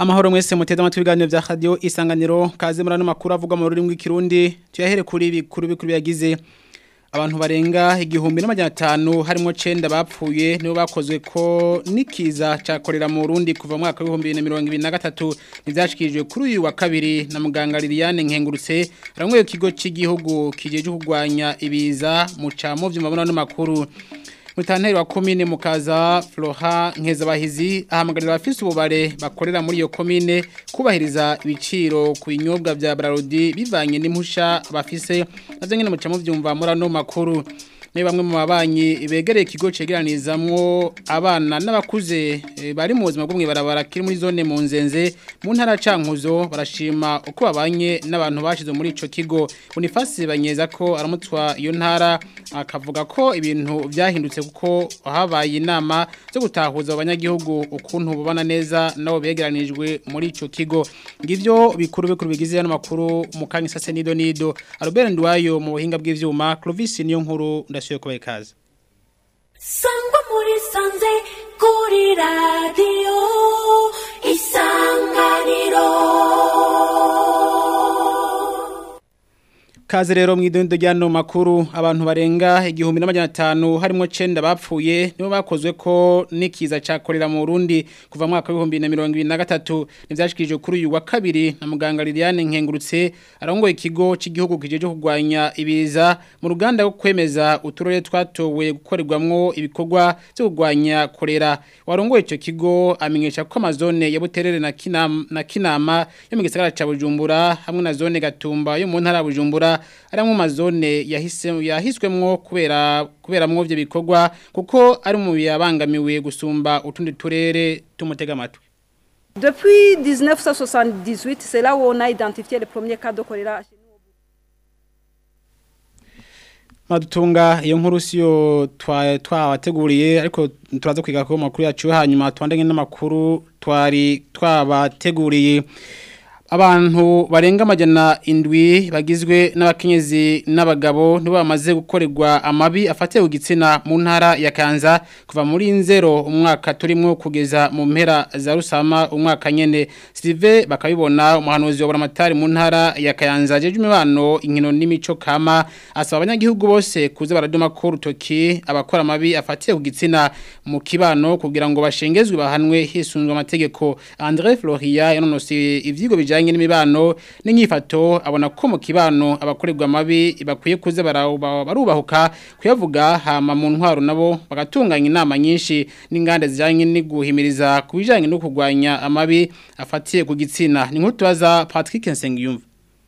Amahoro mwese muteze amatwi ibiganiro vya radio isanganiro kaze murano makuru avuga mu rurimi rw'ikirundi tuyahere kuri bikuru bikuru yagize abantu barenga igihumbi n'amajana atanu harimo 9 bapfuye nibo bakozwe ko nikiza cakorera mu Burundi kuva mu mwaka wa 2023 nivyashikijwe kuri uyu wa kabiri na muganga Liliane Nkengurutse aramwe ikigo cy'igihugu kijeje kugwanya ibiza mu camo vy'umabona n'amakuru Mutanteri wa komine mukaza Floha Nkezabahizi ahamagarira abafise ububare bakorera muri iyo komine kubahiriza ibiciro ku binyobwa vya Brarodi bivanye n'impusha bafise navyo nyene mucamo vyumva murano makuru ni bamwe mu babanyi begereye ikigo cegeranizamwo abana n'abakuze e, bari mu buzima bwo mwibarabara kiri muri zone mu nzenze mu ntara cankuzo barashima uko babanye n'abantu bashize muri ico kigo Boniface banyeza ko aramutwa iyo ntara akavuga ko ibintu vyahindutse kuko habaye inama zo gutahuza abanyagihugu ukuntu bubana neza nabo begeranijwe muri ico kigo ngivyo bikuru bikuru bigize hano makuru mukanya sase nido nido Albert Ndwayo mu buhinga bw'ivyuma Clovis niyo nkuru ndashoye kubaye kaze Sangwa muri sanze kuri radio isanganiro Kaze rero mwidondo ryano makuru abantu barenga igihumbi n'amajana atanu harimo 9 bapfuye nibo bakozwe ko nikiza cakorera mu Burundi kuva mwaka wa 2023 nivyashikije kuri uyu wa kabiri na muganga Liliane Nkengurutse arongoye ikigo cy'igihugu kijeje kugwanya ibiza mu ruganda rwo kwemeza uturere twatowe gukorerwamwo ibikorwa byo kugwanya korera warongoye ico kigo amenyesha ko amazone ya Buterere na Kinama na Kinama yo mu gisagara ca Bujumbura hamwe na zone Gatumba yo mu ntara ya Bujumbura ari mu mazone yahise yahiswemwo kubera kubera mwo byo bikorwa kuko ari mu yabangamiwe gusumba utundi turere tumutega amatwi Depuis 1978, c'est là où on a identifié les premiers cas de choléra. chez nous. Madutunga iyo nkuru siyo twa twabateguriye ariko turaza kwiga ko makuru yacu hanyuma twandenge n'amakuru twari twabateguriye abantu barenga amajana indwi bagizwe n'abakenyezi n'abagabo nibo bamaze gukorerwa amabi afatiye ku gitsina mu ntara ya Kanza kuva muri nzero umwaka turimo kugeza mu mpera za rusama umwaka nyene Sylve bakabibona umuhanuzi wa buramatari mu ntara ya Kanza jeje imibano inkino n'imico kama asaba abanyagihugu bose kuza baraduma ko rutoki abakora amabi afatiye ku gitsina mu kibano kugira ngo bashengezwe bahanwe hisunzwe amategeko André Floria yanonose ivyigo bijanye n'imibano n'inyifato abona ko mu kibano abakorerwa amabi bakwiye kuza baruba- barubahuka kuyavuga hama mu ntwaro nabo bagatunganya inama nyinshi n'inganda zijanye n'iguhimiriza kubijanye no kugwanya amabi afatiye ku gitsina ni nkuru tubaza Patrick Nsengiyumva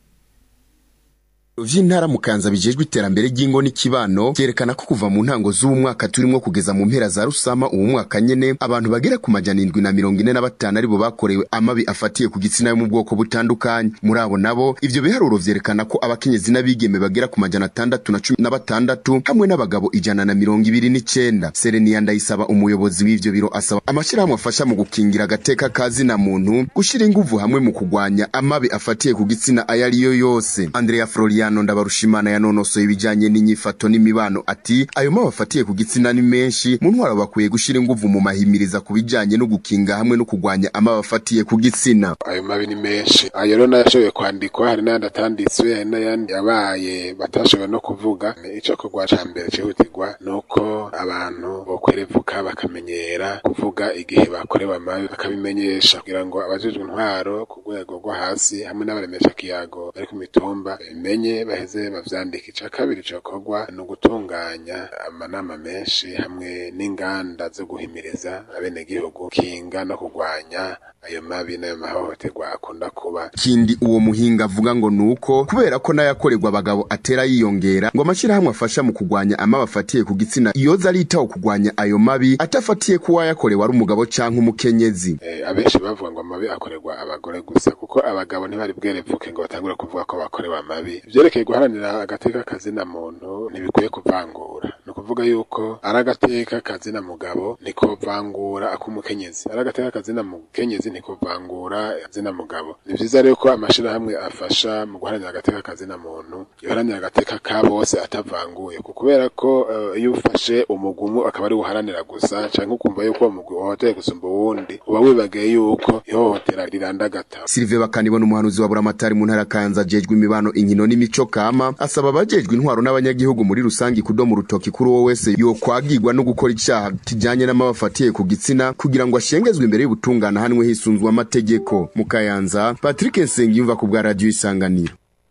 vy'intara mukanza bijejwe iterambere ry'ingo n'ikibano vyerekana ko kuva mu ntango z'uwu mwaka turimo kugeza mu mpera za rusama uwu mwaka nyene abantu bagera ku majana indwi na mirongo ine na batanu aribo bakorewe amabi afatiye ku gitsina yo mu bwoko butandukanye muri abo nabo ivyo biharuro vyerekana ko abakenyezi n'abigeme bagera ku majana atandatu na cumi na batandatu hamwe n'abagabo ijana na mirongo ibiri n'icenda sereniya ndayisaba umuyobozi w'ivyo biro asaba amashirahamwe afasha mu gukingira agateka kazina muntu gushira inguvu hamwe mu kugwanya amabi afatiye ku gitsina ayo ariyo yose andrea floriano ndabarushimana yanonosoye ibijanye n'inyifato n'imibano ati ayo mabi afatiye ku gitsina ni menshi mu ntwaro bakwiye gushira inguvu mu mahimiriza ku bijanye no gukinga hamwe no kugwanya amabi afatiye ku gitsina ayo mabi ni menshi ayo rero n'ayashoboye kwandikwa hari n'ayandi atanditswe hari n'ayandi yabaye batashoboye no kuvuga ico kugwa ca mbere cihutirwa nuko abantu bokwerevuka bakamenyera kuvuga igihe bakorewe amabi bakabimenyesha kugira ngo abajejwe intwaro ku rwego rwo hasi hamwe n'abaremesha kiyago bari ku mitumba bimenye baheze bavyandika ica kabiri cokorwa ni ugutunganya amanama menshi hamwe n'inganda zo guhimiriza abenegihugu kinga no kugwanya ayo mabi n'ayo mahohoterwa akunda kuba kindi uwo muhinga avuga ngo nuko kubera ko n'ayakorerwa abagabo atera yiyongera ngo amashirahamwe afasha mu kugwanya amabi afatiye ku gitsina yoza aritaho kugwanya ayo mabi atafatiye ku wayakorewe ari umugabo canke umukenyezi Eh, abenshi bavuga ngo amabi akorerwa abagore gusa kuko abagabo ntibari bwerevuke ngo batangure kuvuga ko bakorewe amabi ivyerekeye guharanira agateka kazina muntu ntibikwiye kuvangura ni ukuvuga kuvuga yuko ari agateka kazina mugabo ntikovangura ak'umukenyezi ari agateka kazina mukenyezi ntikovangura zina mugabo ni vyiza rero ko amashirahamwe afasha mu guharanira agateka kazina muntu yoharanira agateka ka bose atavanguye ku kubera ko eh, iyo ufashe umugumu akaba ari uharanira gusa canke ukumva yuko uwo mugwi wahotoye gusumba uwundi uba wibagiye yuko ihohotera rirandagata Sylvain Bakanibona umuhanuzi wa Buramatari mu ntara ya Kayanza ajejwe imibano inkino n'imico kama asaba abajejwe intwaro n'abanyagihugu muri rusangi kudoma urutoki kuri uwo wese yokwagirwa no gukora icaha kijanye n'amabafatiye ku gitsina kugira ngo ashengezwe imbere y'ubutungane hanwe hisunzwe amategeko mu Kayanza Patrick Nsengiyumva ku bwa radio isanganiro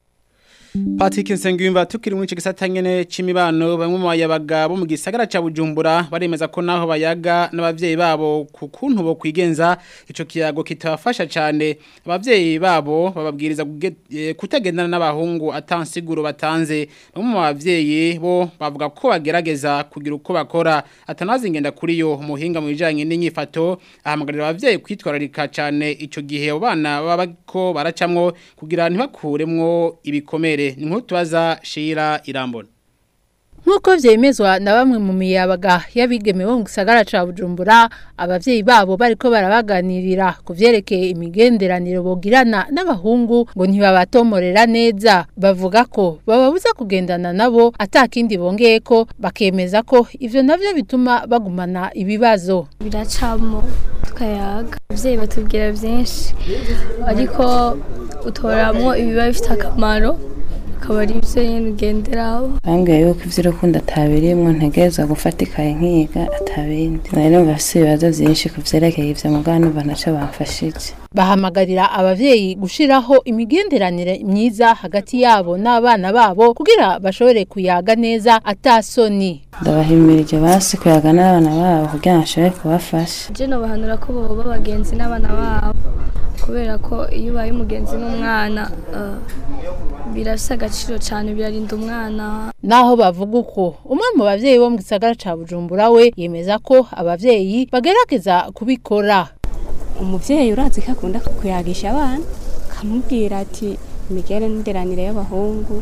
Patrick Nsengiyumva tukiri muri ico gisata nyene c'imibano bamwe mu bayabaga bo mu gisagara ca Bujumbura baremeza ko naho bayaga n'abavyeyi babo ku kuntu bo kwigenza ico kiyago kitabafasha cane abavyeyi babo bababwiriza kuge- eh, kutagendana n'abahungu atansiguro batanze bamwe mu bavyeyi bo bavuga ko bagerageza kugira uko bakora atanazi ngenda kuri yo umuhinga mu bijanye n'inyifato ahamagarira abavyeyi kwitwararika cane ico gihe abo bana baba ko baracamwo kugira ntibakuremwo ibikomere ni nk'uko tubaza Shira Irambona Nk'uko vyemezwa na bamwe mu miyabaga y'abigeme bo mu gisagara ca Bujumbura abavyeyi babo bariko barabaganirira ku vyerekeye imigenderanire bogirana n'abahungu ngo ntibabatomorera neza bavuga ko bababuza kugendana nabo atakindi bongeye ko bakemeza ko ivyo navyo bituma bagumana ibibazo biracamo tukayaga ababyeyi batubwira byinshi ariko utoramo ibiba bifite akamaro akaba ari byo nyine ugenderaho bambwiye yuko iby'urukundo atabirimwo ntegereza gufata ikaye nkiga atabindi rero bafise ibibazo byinshi ku vyerekeye ivyo mugabo numva ntaco bamfashije bahamagarira abavyeyi gushiraho imigenderanire myiza hagati yabo n'abana babo kugira bashobore kuyaga neza atasoni ndabahimirije basi kuyaga n'abana babo kugira ngo bashobore kubafasha je nobahanura ko boba bagenzi n'abana babo kubera ko iyo ubaye umugenzi n'umwana eh, birafise agaciro cyane birarinda umwana naho bavuga uko umwe mu bavyeyi bo mu gisagara ca Bujumbura we yemeza ko abavyeyi bagerageza kubikora umubyeyi urazi ko akunda kuyagisha abana akamubwira ati imigenderanire y'abahungu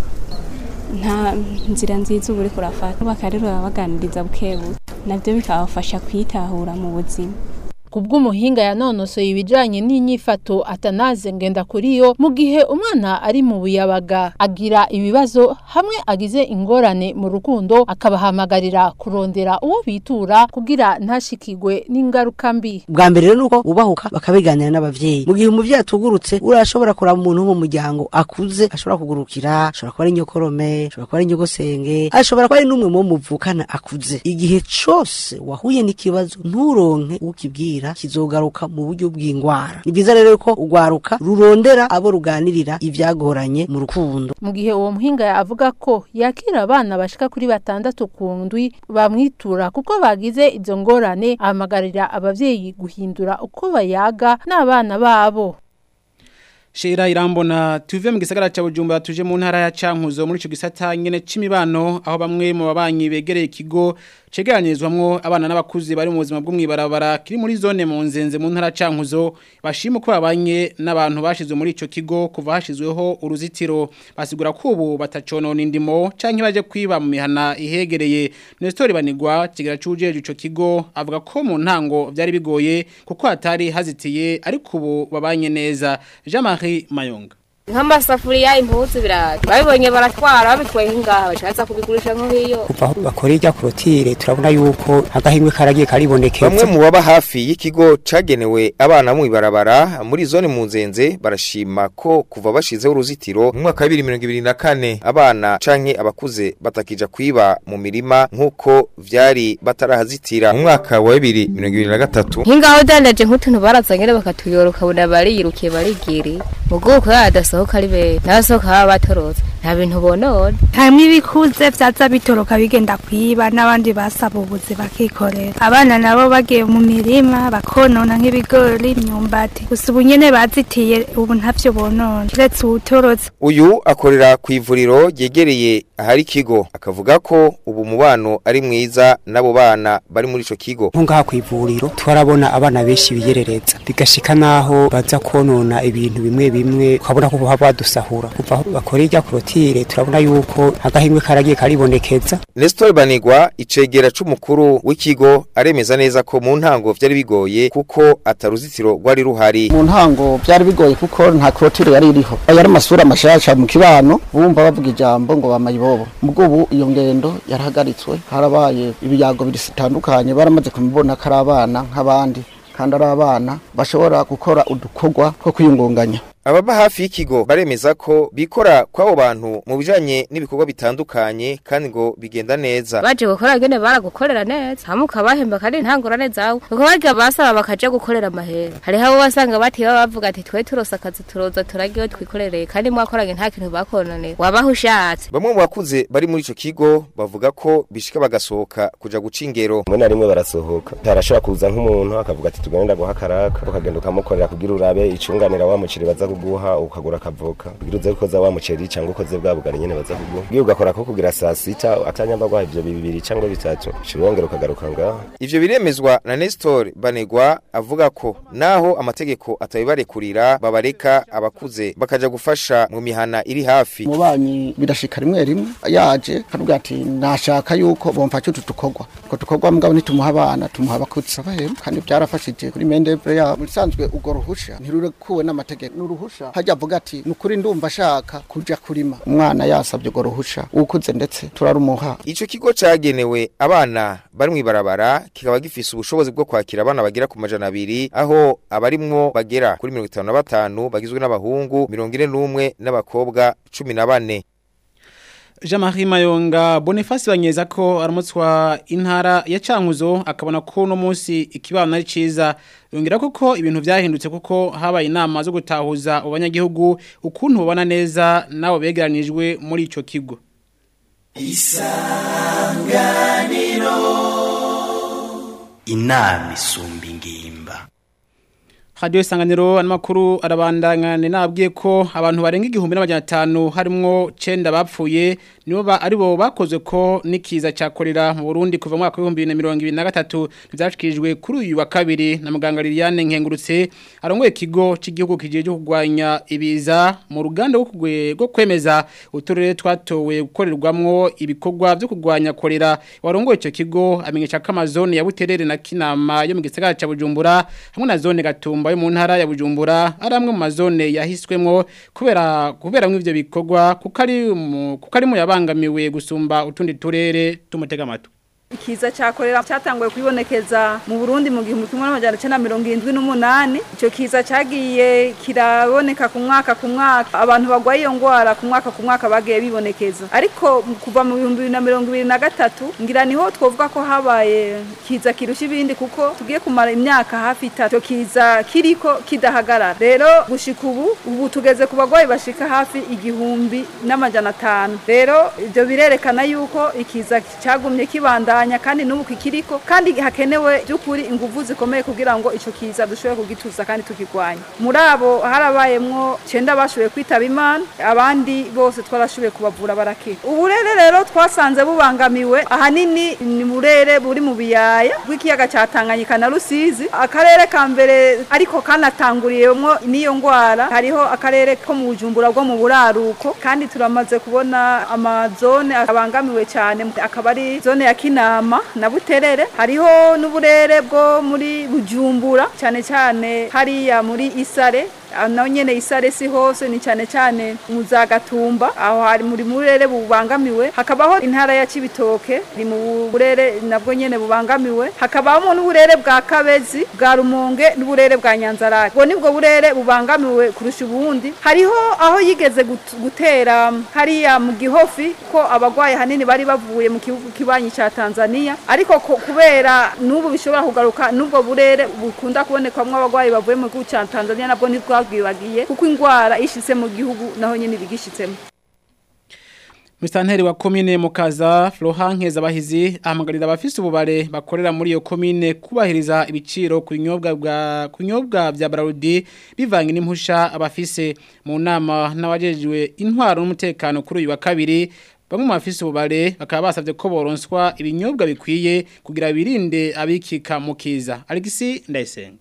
nta nzira nziza uba uriko urafata bakarero babaganiriza bukebuke nabyo bikabafasha kwitahura mu buzima kubw'umuhinga yanonosoye ibijanye n'inyifato atanaze ngenda kuri yo mu gihe umwana ari mu buyabaga agira ibibazo hamwe agize ingorane mu rukundo akabahamagarira kurondera uwo bitura kugira ntashikigwe n'ingaruka mbi bwa mbere rero nuko ubahuka bakabiganira n'abavyeyi mu gihe umuvyeyi atugurutse urashobora kuraba umuntu wo mu muryango akuze ashobora kugurukira ashobora kuba ari nyokorome ashobora kuba ari nyogosenge ashobora kuba ari n'umwe mu bo muvukana akuze igihe cose wahuye n'ikibazo nturonke ukibwira kizogaruka mu buryo bw'ingwara ni byiza rero ko ugwaruka rurondera abo ruganirira ivyagoranye mu rukundo mu gihe uwo muhinga avuga ko yakira abana bashika kuri batandatu ku ndwi bamwitura kuko bagize izo ngorane ahamagarira abavyeyi guhindura uko bayaga n'abana babo Shira irambona tuve mu gisagara ca Bujumbura tuje mu ntara ya Cankuzo muri ico gisata nyene c'imibano aho bamwe mu babanyi begereye ikigo cegeranyirizwamwo abana n'abakuze bari mu buzima bw'umwibarabara kiri muri zone mu nzenze mu ntara ya Cankuzo bashima ko babanye n'abantu bashizwe muri ico kigo kuva hashizweho uruzitiro basigura ko ubu bataconona indimo canke baje kwiba mu mihana ihegereye Nestor Banigwa kigira cujeje ico kigo avuga ko mu ntango vyari bigoye kuko hatari hazitiye ariko ubu babanye neza Jean-Marie Mayonga nk'amasafuriya impuzu biraje babibonye baratwara babitwaye ngaha bashatse kubigurisha nko hiyo kuva aho bakora irya korotire turabona yuko agahingwe karagiye karibonekeza bamwe mu baba hafi y'ikigo cagenewe abana mu ibarabara muri zone mu nzenze barashima ko kuva bashizeho uruzitiro mu mwaka wa 2024 abana canke abakuze batakija kwiba mu mirima nk'uko vyari batarahazitira mu mwaka wa 2023 hingaho dandaje nk'utuntu barazanye bakatuyora ukabona bariyirukiye barigiri mu bwoko yadasohoka ari be nasohoka baba batorotse nta bintu bonone hamwe ibikuze vyaza bitoroka bigenda kwiba n'abandi basaba ubuzi bakikorera abana nabo bagiye mu mirima bakonona nk'ibigori imyumbati gusa ubu nyene bazitiye ubu ntavyo bonona kiretse uwutorotse uyu akorera ku ivuriro ryegereye ahari ikigo akavuga ko ubu mubano ari mwiza n'abo bana bari muri ico kigo nko ngaha ku ivuriro turabona abana benshi biyerereza bigashika naho baza konona ibintu bimwe bimwe ukabona ko buha badusahura kuva aho bakora irya korotire turabona yuko agahingwe karagiye karibonekeza Nestor Banigwa icegera c'umukuru w'ikigo aremeza neza ko mu ntango vyari bigoye kuko ataruzitiro rwari ruhari mu ntango byari bigoye kuko nta korotire yari iriho yari amasura mashasha mu kibano bumva bavuga ijambo ngo bamayibobo mubwo ubu iyo ngendo yarahagaritswe harabaye ibiyago bitandukanye baramaze kumubona ko ari abana nk'abandi kandi ari abana bashobora gukora udukorwa two kwiyungunganya Ababa hafi y'ikigo baremeza ko bikora kw'abo bantu mu bijanye n'ibikorwa bitandukanye kandi ngo bigenda neza. baje gukora gene baragukorera neza hamwe ukabahemba kandi ntangorane zawe uko barya basaba bakaja gukorera amahera hariho abo wasanga batiba bavuga ati twe turose akazi turoza turagiwe twikorereye kandi mwakoranye nta kintu bakononeye wabaho ushatse Bamwe mu bakuze bari muri ico kigo bavuga ko bishika bagasohoka kuja guca ingero. rimwe na rimwe barasohoka harashobora kuza nk'umuntu akavuga ati tugenda guha akaraka ukagenda ukamukorera kugira urabe icunganira wa muceri baza kuguha ukagura akavoka kugira uze gukoza wa muceri cyangwa ukoze bwa bugari nyene baza kuguha ugiye ugakora ko kugira saa sita atanyamba guha ivyo bibiri cyangwa bitatu ushobora wongera ukagaruka ngaho Ivyo biremezwa na Nestor Banegwa avuga ko naho amategeko atabibarekurira babareka abakuze bakaja gufasha mu mihana iri hafi. umubanyi birashika rimwe rimwe yaje akavuga ati nashaka yuko bomfasha utu dukorwa utwo dukorwa mugabo nitumuha abana tumuha abakuze bahemu kandi byarafashije kuri mendevre yabo bisanzwe urwo ruhusha ntirurekuwe n'amategeko n'uruhusha hajya avuga ati ni ukuri ndumva ashaka kuja kurima umwana yasabye urwo ruhusha ukuze ndetse turarumuha Ico kigo cagenewe abana bari mw'ibarabara kikaba gifise ubushobozi bwo kwakira abana bagera ku majana abiri aho abarimwo bagera kuri mirongo itanu na batanu bagizwe n'abahungu mirongo ine n'umwe n'abakobwa cumi na bane. Jean-Marie Mayonga Boniface banyeza ko aramutswa intara ya Cankuzo akabona ko no munsi ikibana ari ciza yongera kuko ibintu byahindutse kuko habaye inama zo gutahuza abanyagihugu ukuntu babana neza nabo begeranijwe muri ico kigo isanganiro inama isumba ingimba Radio Isanganiro amakuru arabandangane nabwiye ko abantu barenga igihumbi n'amajana atanu harimwo 9 bapfuye nibo ba aribo bakoze ko nikiza cyakorera mu Burundi kuva mu mwaka wa 2023 ntibyashikijwe kuri uyu wa kabiri na muganga Liliane Nkengurutse arongoye ikigo cy'igihugu kijeje kugwanya ibiza mu ruganda rwo kugwe rwo kwemeza uturere twatowe gukorerwamwo ibikorwa byo kugwanya korera warongoye icyo kigo amenyesha ko amazone ya Buterere na Kinama yo mu gisagara ca Bujumbura hamwe na zone Gatumba yo mu ntara ya Bujumbura ari amwe mu mazone yahiswemwo kubera kubera mw'ivyo bikorwa kuko ari mu- kuko ari mu yabangamiwe gusumba utundi turere tumutega amatu ikiza cyakorera cyatanguye kwibonekeza mu Burundi mu gihumbi kimwe n'amajana icenda na mirongo irindwi n'umunani icyo kiza cyagiye kiraboneka ku mwaka ku mwaka abantu bagwaye iyo ngwara ku mwaka ku mwaka bagiye bibonekeza ariko mu- kuva mu bihumbi bibiri na mirongo ibiri na gatatu ngira niho twovuga ko habaye kiza kirusha ibindi kuko tugiye kumara imyaka hafi itatu icyo kiza kiriko kidahagarara rero gushika ubu ubu tugeze ku bagwayi bashika hafi igihumbi n'amajana atanu rero ibyo birerekana yuko ikiza cyagumye kibandanya kandi n'ubu kikiriko kandi hakenewe by'ukuri ingufu zikomeye kugira ngo icyo kiza dushobore kugituza kandi tukigwanya muri abo harabayemwo cyenda bashoboye kwitaba imana abandi bose twarashoboye kubavura barakira uburere rero twasanze bubangamiwe ahanini ni burere buri mu biyaya bw'ikiyaga cya Tanganyika na Rusizi akarere ka mbere ariko kanatanguriyemwo n'iyo ngwara hariho akarere ko mu Bujumbura bwo mu buraruko kandi turamaze kubona amazone abangamiwe cyane akaba ari zone ya Kinama na Buterere hariho n'uburere bwo muri Bujumbura cyane cyane hariya muri Isare Ah, naho nyene isare si hose ni cyane cyane muzagatumba aho hari muri murere bubangamiwe hakabaho intara ya Cibitoke ni mu burere nabwo nyene bubangamiwe hakabamo n'uburere bwa Kabezi bwa Rumonge n'uburere bwa Nyanzarake ubwo nibwo burere bubangamiwe kurusha ubundi hariho aho yigeze gut- gutera hariya mu Gihofi ko abagwaye hanini bari bavuye mu gihugu kibanyi ca Tanzania ariko ko- kubera n'ubu bishobora kugaruka n'ubwo burere bukunda kubonekamwo abagwayi bavuye mu gihugu ca Tanzania nabwo ntitwabwibagiye kuko ingwara ishitse mu gihugu naho nyene bigishitsemo Mustanteri wa komine mukaza Flohankeza bahizi ahamagarira abafise ububare bakorera muri iyo komine kubahiriza ibiciro ku binyobwa bwa kunyobwa bya Barudi bivanye n'impusha abafise mu nama n'abajejwe intwaro n'umutekano kuri uyu wa kabiri bamwe mu bafise ububare bakaba basavye ko boronswa ibinyobwa bikwiye kugira birinde abikika mukiza Alexis Ndayisenga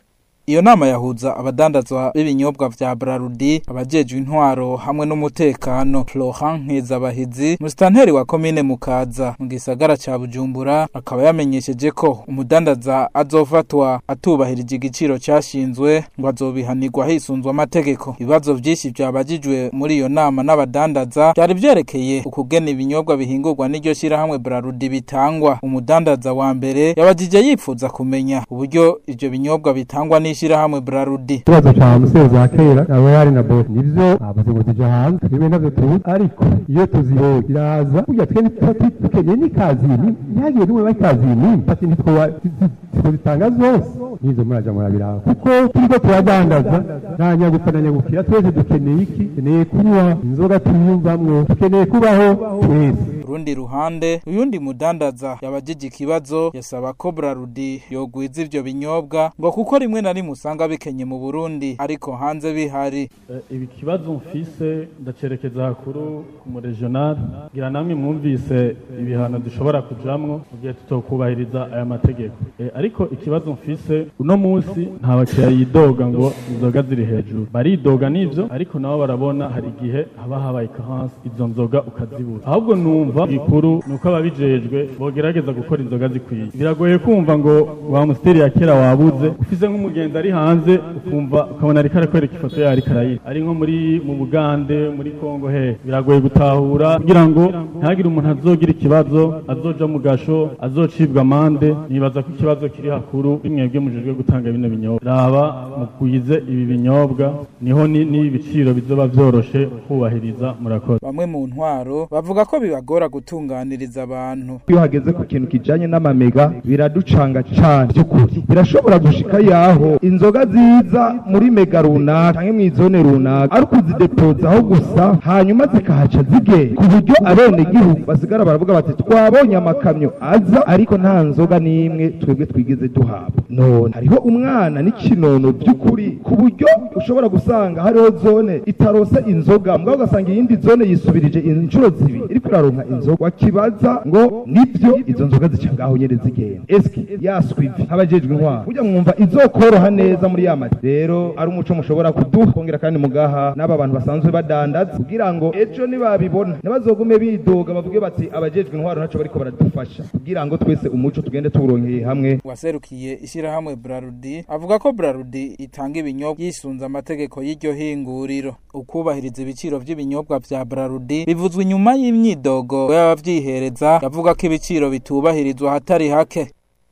Iyo nama yahuza abadandazwa b'ibinyobwa vya Brarudi, abajejwe intwaro hamwe n'umutekano. Florent Nkezabahizi, musitanteri wa komine Mukaza mu gisagara ca Bujumbura, akaba yamenyesheje ko umudandaza azofatwa atubahirije igiciro cyashinzwe ngo azobihanirwa hisunzwe amategeko. Ibibazo vyinshi vyabajijwe muri iyo nama n'abadandaza byari vyerekeye ukugena ibinyobwa bihingurwa n'iryo shirahamwe Brarudi bitangwa. Umudandaza wa mbere yabajije yipfuza kumenya uburyo ivyo binyobwa bitangwa n'ishirahamwe Brarudi. ikibazo cya musozi wa kera aba yari na bosi nivyo abaze ngo tuje hanze twebwe navyo tuzi ariko iyo tuziroye iraza burya twe ntituba tu- dukeneye n'ikazini ntihagire n'umwe w'ikazini ati ntitwoba zitanga zose nizo muraja murabiraba kuko turiko turadandaza nta nyagupfa na nyagukira twese dukeneye iki dukeneye kunywa inzoga tuyumvamwo dukeneye kubaho twese Urundi ruhande uyundi mudandaza yabajije ikibazo yasaba ko Brarudi yogwiza ivyo binyobwa ngo kuko rimwe na rimwe usanga bikenye mu Burundi ariko hanze bihari ibi kibazo mfise ndacerekeza hakuru mu regional ngira namwe mwumvise ibihano dushobora kujamwo mu gihe tutokubahiriza aya mategeko Eh, ariko ikibazo mfise uno munsi nta bakiriya yidoga ngo inzoga ziri hejuru baridoga n'ivyo ariko nabo barabona hari igihe haba habaye kahansi izo nzoga ukazibura ahubwo numva igikuru ni uko ababijejwe bogerageza gukora inzoga zikwiye biragoye kumva ngo wa musiteri ya kera wabuze ufise nk'umugenzi ari hanze ukumva ukabona ariko arakwereka ifoto yawe ariko arayira ari nko muri mu bugande muri kongo he biragoye gutahura kugira ngo ntihagire umuntu azogira ikibazo azoja mu gasho azocibwa amande nibaza ko ikibazo kiri hakuru bimwebwe mujejwe gutanga bino binyobwa raba mugwize ibi binyobwa niho ni- n'ibiciro bizoba vyoroshe kubahiriza murakoze bamwe mu ntwaro bavuga ko bibagora gutunganiriza abantu iyo hageze ku kintu kijanye n'amamega biraducanga cane by'ukuri birashobora gushika yaho inzoga ziza muri mega runaka canke mw'izone runaka ari ukuzidepoza aho gusa hanyuma zikahaca zigenda ku buryo abenegihugu basigara baravuga bati twabonye amakamyo aza ariko nta nzoga n'imwe twebwe twigeze duhabwa none hariho umwana n'ikinono by'ukuri ku buryo ushobora gusanga hariho zone itarose inzoga mugabo ugasanga iyindi zone yisubirije inshuro zibiri iriko iraronka inzoga wakibaza ngo nibyo izo nzoga zica ngaho nyene zigenda eske yaswivi nk'abajejwe intwaro burya mwumva izokoroha neza muri ya mati rero ari umuco mushobora kuduha kongera kandi mugaha n'aba bantu basanzwe badandaza kugira ngo ejo nibabibona ntibazogume bidoga bavuge bati abajejwe intwaro ntaco bariko baradufasha kugira ngo twese umuco tugende tuwuronkeye hamwe waserukiye ishirahamwe Brarudi avuga ko Brarudi itanga ibinyobwa yisunze amategeko y'iryo hinguriro ukubahiriza ibiciro vy'ibinyobwa vya Brarudi bivuzwe inyuma y'imyidogo y'abavyihereza yavuga ko ibiciro bitubahirizwa hatari hake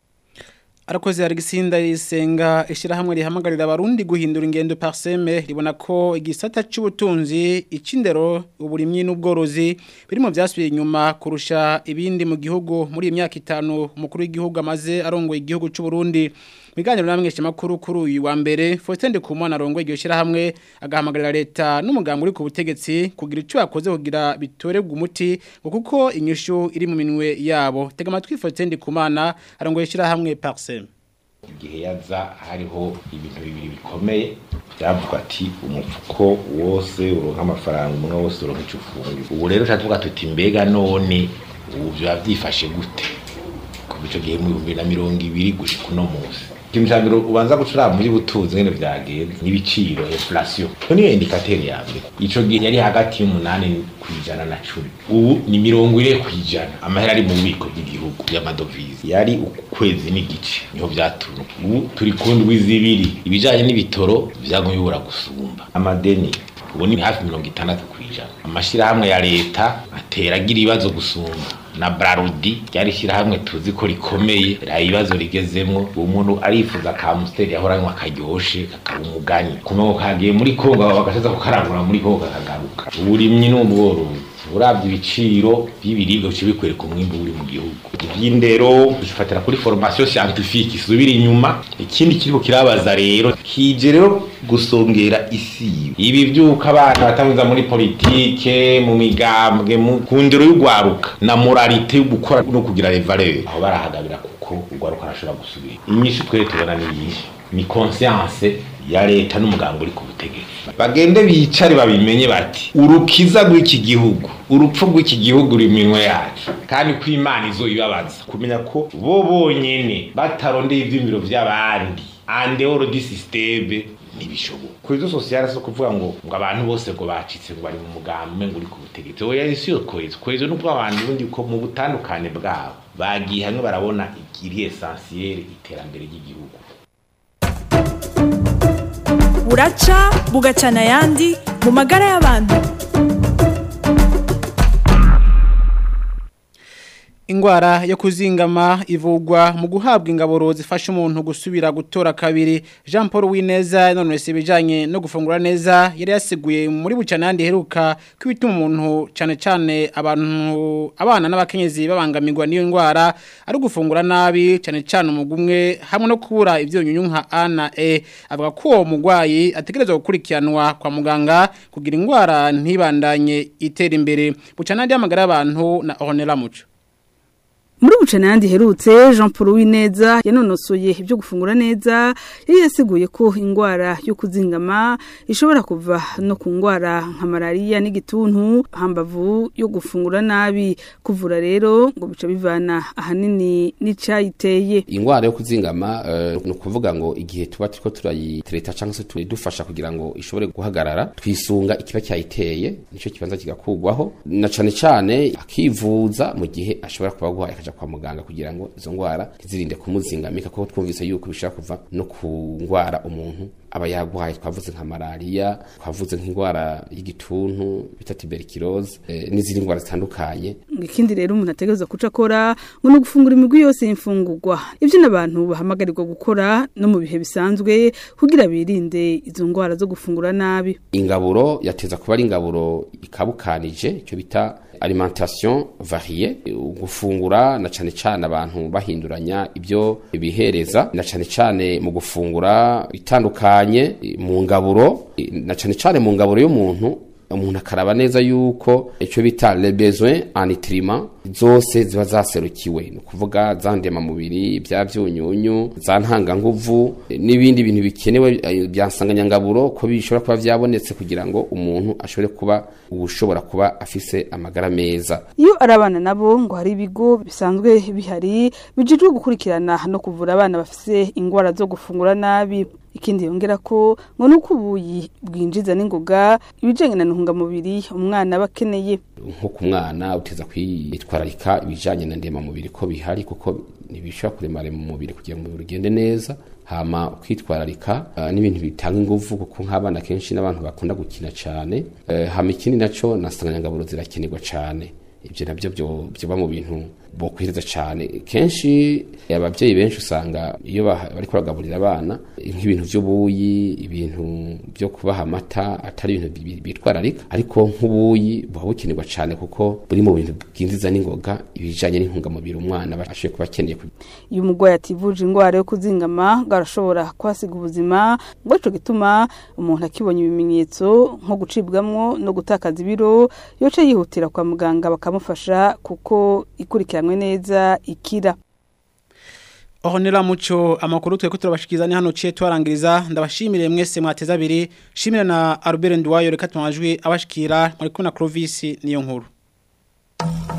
Arakoze Alexander Isenga ishirahamwe rihamagarira abarundi guhindura ingendo parseme ribona ko igisata c'ubutunzi icindero uburimyi n'ubworozi biri mu vyasubiye inyuma kurusha ibindi mu gihugu muri iyi myaka itanu umukuru w'igihugu amaze arongoye igihugu c'u Burundi Miganiro namwe makuru kuri uyu wa mbere Faustin Kumana arongoye iryo shirahamwe agahamagarira leta n'umuganga uri ku butegetsi kugira ico yakoze kugira bitorerwe umuti ngo kuko inyishu iri mu minwe yabo tega amatwi Faustin Kumana arongoye ishirahamwe Parsem igihe yaza hariho ibintu bibiri bikomeye byavuga ati umufuko wose uronka amafaranga umwe wose uronka icyo ufunga ubu rero ushaka tuvuga tuti mbega none ubu biba byifashe gute kuva icyo gihe mu bihumbi na mirongo ibiri gushika uno munsi ikintu cya mbere ubanza gucuranga muri butunzi ngene vyagenze n'ibiciro inflation iyo niyo indikateri ya mbere ico gihe yari hagati y'umunani kwijana na cumi ubu ni mirongo ine kwijana amahera ari mu bubiko bw'igihugu y'amadovize yari ukwezi n'igice niho vyatumye ubu turi ku ndwi zibiri ibijanye n'ibitoro vyagumye bibura gusumba amadeni ubu ni hafi mirongo itandatu kwijana amashirahamwe ya leta atera agira ibibazo gusumba na Brarudi ryari shirahamwe tuzi ko rikomeye ra ibibazo rigezemwo uwo muntu arifuza ka musteri yahoranywa akaryoshe kakaba umugani kumenya kagiye muri Kongo bagashaza kukarangura muri Kongo kakagaruka uburimyi n'ubworozi uravye ibiciro by'ibiribwa bice bikwereka umwimbu uri mu gihugu ivy'indero dufatira kuri formation scientifique isubira inyuma ikindi kiriko kirabaza rero kije rero gusongera isi ibi vyuka abana batanguza muri politike mu migambwe mu kundero y'ugwaruka na moralité yo gukora no kugira les valeurs aho barahagabira kuko ugwaruka arashobora gusubira inyishu twere tubona ni iyi ni conscience ya leta n'umugambo uri ku butegetsi bagende bicare babimenye bati urukiza rw'iki gihugu urupfu rw'iki gihugu ruri minwe yacu kandi ko imana izoyibabaza kumenya ko bo bonyene batarondeye ivyumviro vy'abandi andehoro di systeme ntibishoboka ku izo sosiyale so kuvuga ngo ngo abantu bose ngo bacitse ngo bari mu mugambi ngo uri ku butegetsi oya isi yo kohezo kohezo nubwo abantu bundi ko mu butandukane bwabo bagiye hamwe barabona iri essentiel iterambere ry'igihugu buraca bugacana ayandi mu magara y'abantu Ingwara yo kuzingama ivugwa mu guhabwa ingaburo zifasha umuntu gusubira gutora kabiri Jean Paul Wineza none se bijanye no gufungura neza yari yasiguye muri bucanandi heruka kwituma umuntu cyane cyane abantu abana n'abakenyezi babangamirwa niyo ngwara ari gufungura nabi cyane cyane umugumwe hamwe no kubura ivyunyunyu nka A na E avuga ko uwo mugwayi ategerezwa gukurikiranwa kwa muganga kugira ingwara ntibandanye itera imbere bucanandi y'amagara y'abantu na Ornella Muco muri bucana yandi herutse Jean Paul Wineza yanonosoye ibyo gufungura neza yari yasiguye ko ingwara yo kuzingama ishobora kuva no ku ngwara nka malaria n'igituntu hambavu yo gufungura nabi kuvura rero ngo bica bivana ahanini n'icayiteye ingwara yo kuzingama uh, ni ukuvuga ngo igihe tuba turiko turayitereta cyangwa se tuyidufasha kugira ngo ishobore guhagarara twisunga ikiba cyayiteye nico kibanza kigakugwaho na cane cane akivuza mu gihe ashobora kuba guhaye akaja kwa muganga kugira ngo izo ngwara ntizirinde kumuzingamika kuko twumvise yuko bishobora kuva no ku ngwara umuntu aba yagwaye twavuze nka malaria twavuze nk'ingwara y'igituntu bita tuberculose eh, n'izindi ngwara zitandukanye ikindi rero umuntu ategerezwa kuca akora ngo no gufungura imigwi yose y'imfungurwa ivyo n'abantu bahamagarirwa gukora no mu bihe bisanzwe kugira birinde izo ngwara zo gufungura nabi ingaburo yateza kuba ari ingaburo ikabukanije icyo bita alimentation variée gufungura na cane cane abantu bahinduranya ibyo bihereza na cane cane mu gufungura bitandukanye mu ngaburo na cane cane mu ngaburo y'umuntu umuntu akaraba neza yuko icyo bita les besoins en nutriments zose ziba zaserukiwe ni ukuvuga za ndemamubiri bya byunyunyu za ntanganguvu n'ibindi bintu bikenewe bya nsanganyangaburo ko bishobora kuba byabonetse kugira ngo umuntu ashobore kuba ushobora kuba afise amagara meza iyo ari abana nabo ngo hari ibigo bisanzwe bihari bijejwe gukurikirana no kuvura abana bafise ingwara zo gufungura nabi ikindi yongera ko ngo nuko ubuyi bwinjiza n'ingoga ibijanye na ntungamubiri umwana aba akeneye nko ku mwana uteza kwitwararika ibijanye na ndemamubiri ko bihari kuko ntibishobora kuremare mu mubiri kugira ngo umubiri ugende neza hama ukitwararika uh, n'ibintu bitanga inguvu kuko nk'abana kenshi n'abantu bakunda gukina cyane uh, hama ikindi naco nasanganyangaburo zirakenerwa cyane ibyo nabyo byoba mu bintu bokwiriza cyane kenshi ababyeyi benshi usanga iyo bari kuragaburira abana nk'ibintu by'ubuyi ibintu byo kubaha amata atari ibintu bitwararika ariko nk'ubuyi buba bukenerwa cyane kuko buri mu bintu bwinjiza n'ingoga ibijyanye n'intungamubiri umwana ashoboye kuba akeneye iyo umurwayi ativuje indwara yo kuzingama ngo arashobora kuhasiga ubuzima ngo aricyo gituma umuntu akibonye ibimenyetso nko gucibwamwo no gutakaza ibiro yoce yihutira kwa muganga bakamufasha kuko ikurikirana neza ikira Ohonera muco amakuru twe kuturabashikiza ni hano ciye twarangiriza ndabashimire mwese mwateza abiri shimira na Albert Ndwayo reka tumajwi abashikira muri kuna Clovis niyo nkuru